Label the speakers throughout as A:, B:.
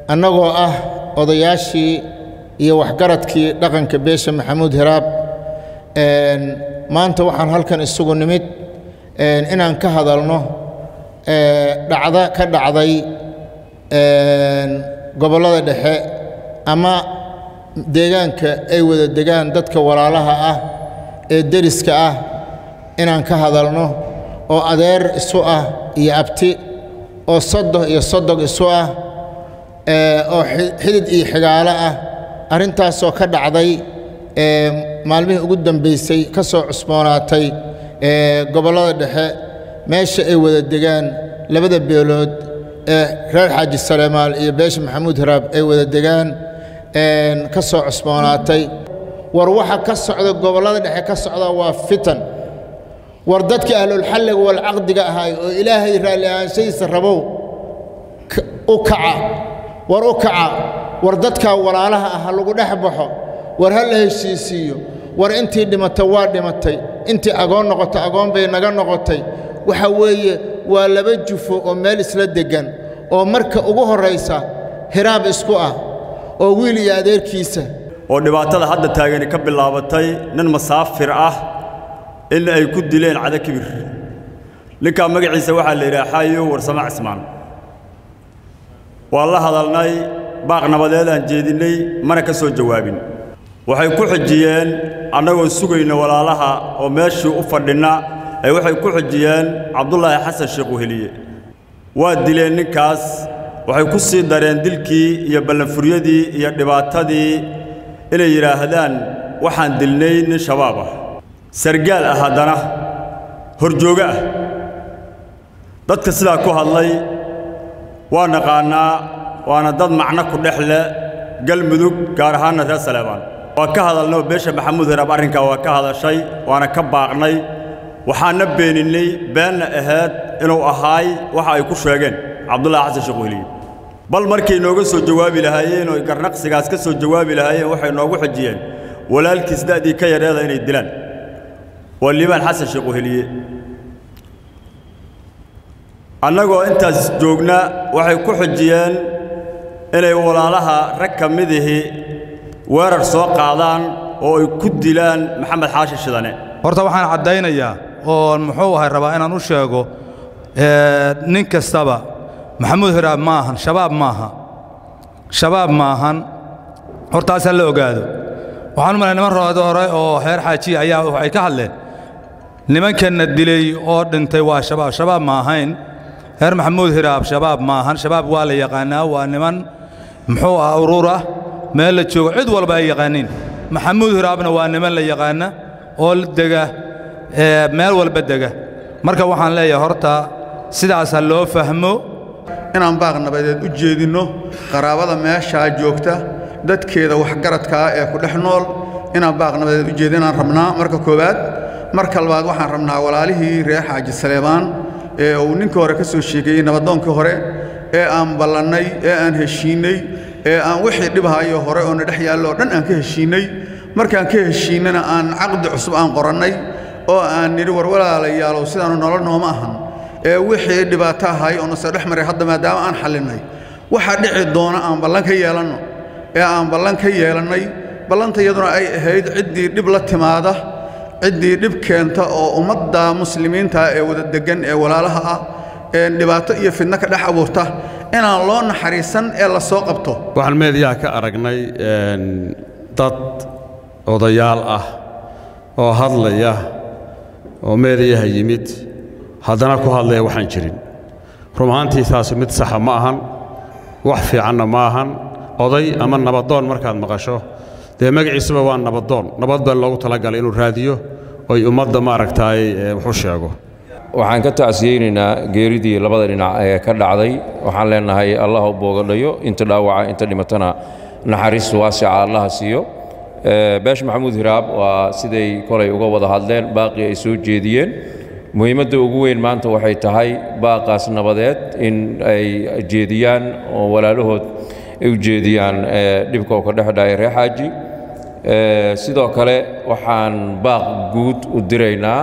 A: annagoo ah odayaashii iyo waxgaradkii dhaqanka beesha maxamuud hiraab maanta waxaan halkan isugu nimid inaan ka hadalno dhacda ka dhacday gobollada dhexe ama deegaanka ay wada degaan dadka walaalaha ah ee deriska ah inaan ka hadalno oo adeer isu ah iyo abti oo sodoh iyo sodog isu ah oo xidid iyo xigaalo ah arrintaasoo ka dhacday maalmihii ugu dambaysay ka soo cusboonaatay gobollada dhexe meesha ay wada degaan labada beelood ee reer xaaji salemaal iyo beesha maxamuud hiraab ay wada degaan ka soo cusboonaatay war waxa ka socda gobollada dhexe ka socda waa fitan war dadkii ahlulxalliga walcaqdiga ahaay oo ilaahay raalli ahaanshadiisa rabow u kaca war u kaca war dadkaa walaalaha ah ha lagu dhex baxo war ha la heshiisiiyo war intii dhimatay waa dhimatay intii agoon noqotay agoon bay naga noqotay waxa weeye waa laba jufo oo meel isla deggan oo marka ugu horraysa hiraab isku ah oo wiil iyo adeerkiisa
B: oo dhibaatada hadda taagani ka bilaabatay nin masaafir ah in ay ku dileen cada kibir ninkaa magaciisa waxaa la yidhaha xaayo warsamo cismaan waa la hadalnay baaq nabadeed aan jeedinnay mana ka soo jawaabin waxay ku xijiyeen annagoo sugayna walaalaha oo meeshii u fadhinna ay waxay ku xijiyeen cabdulaahi xasan sheekh weheliye waa dileen ninkaas waxay ku sii dareen dilkii iyo ballanfuryadii iyo dhibaatadii inay yidhaahdaan waxaan dilnay nin shabaab ah sargaal ah haddana horjoogo ah dadka sidaa ku hadlay waa naqaannaa waana dad macno ku dhex leh galmudug gaar ahaanna reer saleebaan waa ka hadalnay oo beesha maxamuud hiraab arrinkaa waa ka hadashay waana ka baaqnay waxaana beeninnay beenna ahayd inuu ahaay waxa ay ku sheegeen cabdullaahi xasan sheekh weheliye bal markay nooga soo jawaabi lahaayeen oo garnaqsigaas ka soo jawaabi lahaayeen waxay noogu xijiyeen walaalkiis da'dii ka yareeda inay dilaan waa liibaan xasan sheekh weheliye annagoo intaas joogna waxay ku xijiyeen inay walaalaha rag ka midihii weerar soo qaadaan oo ay ku dilaan maxamed xaashi shidane
C: horta waxaan caddaynayaa oo muxuu ahay rabaa inaan u sheego nin kastaba maxamuud hiraab ma ahan shabaab maaha shabaab maahan hortaasaa la ogaado waxaan u malay niman roode hore oo reer xaajiya ayaa waxay ka hadleen nimankanna dilay oo dhintay waa shabaab shabaab ma ahayn reer maxamuud hiraab shabaab ma ahan shabaab waa la yaqaannaa waa niman muxuu ah urur ah meel la joogo cid walba ay yaqaaniin maxamuud hiraabna waa niman la yaqaanna oo dega meel walba dega marka waxaan leeyahay horta sidaas ha loo fahmo
D: inaan baaq nabadeed u jeedinno qaraabada meeshaa joogta dadkeeda waxgaradkaa ee ku dhex nool inaan baaq nabadeed u jeedinaan rabnaa marka koowaad marka labaad waxaan rabnaa walaalihii reer xaaji saleebaan ee uu ninkii hore ka soo sheegeeyey nabadoonkii hore ee aan ballannay ee aan heshiinnay ee aan wixii dhibhayo hore oo na dhex yaallo oo dhan aan ka heshiinnay markaan ka heshiinnana aan caqdi cusub aan qorannay oo aan nidhi war walaalayaalow sidaanu nolol nooma ahan ee wixii dhibaato ahay oo nase dhex maray hadda maadaama aan xallinnay waxa dhici doona aan ballan ka yeelanno ee aan ballan ka yeelannay ballanta iyaduna ay ahayd ciddii dhib la timaada ciddii dhib keenta oo ummadda muslimiinta ee wada deggan ee walaalaha ah ee dhibaato iyo fidno ka dhex abuurta inaan loo naxariisan ee la soo qabto
E: waxaan meediyaha ka aragnay dad odayaal ah oo hadlaya oo meediyaha yimid haddana ku hadlaya waxaan jirin run ahaantii taasi mid saxa ma ahan wax fiicanna ma ahan oday ama nabadoon markaad maqasho dee magaciisuba waa nabadoon nabad baa loogu talagalay inuu raadiyo oy ummadda maaragtaay wuxu sheego
F: waxaan ka tacsiyeynaynaa geeridii labada dhinac ee ka dhacday waxaan leenahay allah u boogadhayo inta dhaawaca inta dhimatana naxariis waasica allaha siiyo beesh maxamuud hiraab waa siday kolay uga wada hadleen baaqii ay soo jeediyeen muhiimadda ugu weyn maanta waxay tahay baaqaas nabadeed in ay jeediyaan oo walaalahood ay u jeediyaan dhibka oo ka dhex dhacay reer xaaji sidoo kale waxaan baaq guud u diraynaa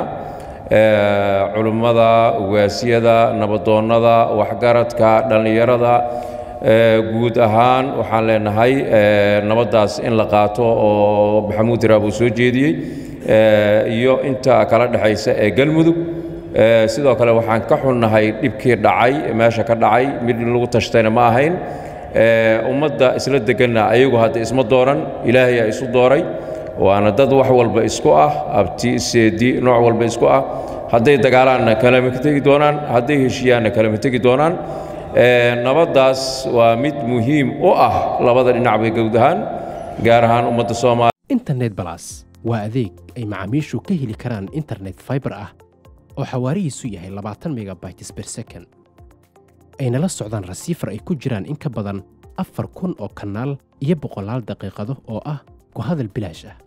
F: culummada ugaasiyada nabadoonnada waxgaradka dhallinyarada guud ahaan waxaan leenahay nabaddaas in la qaato oo maxamuud hiraab uu soo jeediyey iyo inta kala dhexaysa ee galmudug sidoo kale waxaan ka xunnahay dhibkii dhacay meesha ka dhacay mid lagu tashtayna ma ahayn ummadda isla deganna ayagu hadda isma dooran ilaahay aa isu dooray waana dad wax walba isku ah abti seedi nooc walba isku ah hadday dagaalaanna kalama tegi doonaan hadday heshiiyaanna kalama tegi doonaan nabaddaas waa mid muhiim u ah labada dhinac bay gowd ahaan gaar ahaan ummadda soomaaliya
G: internet balas waa adeeg ay macaamiishu ka heli karaan internet fiber ah oo xawaarihiisu yahay labaatan megabytes per second ayna la socdaan rasiifar ay ku jiraan in ka badan afar kun oo kanaal iyo boqolaal daqiiqado oo ah ku hadal bilaash ah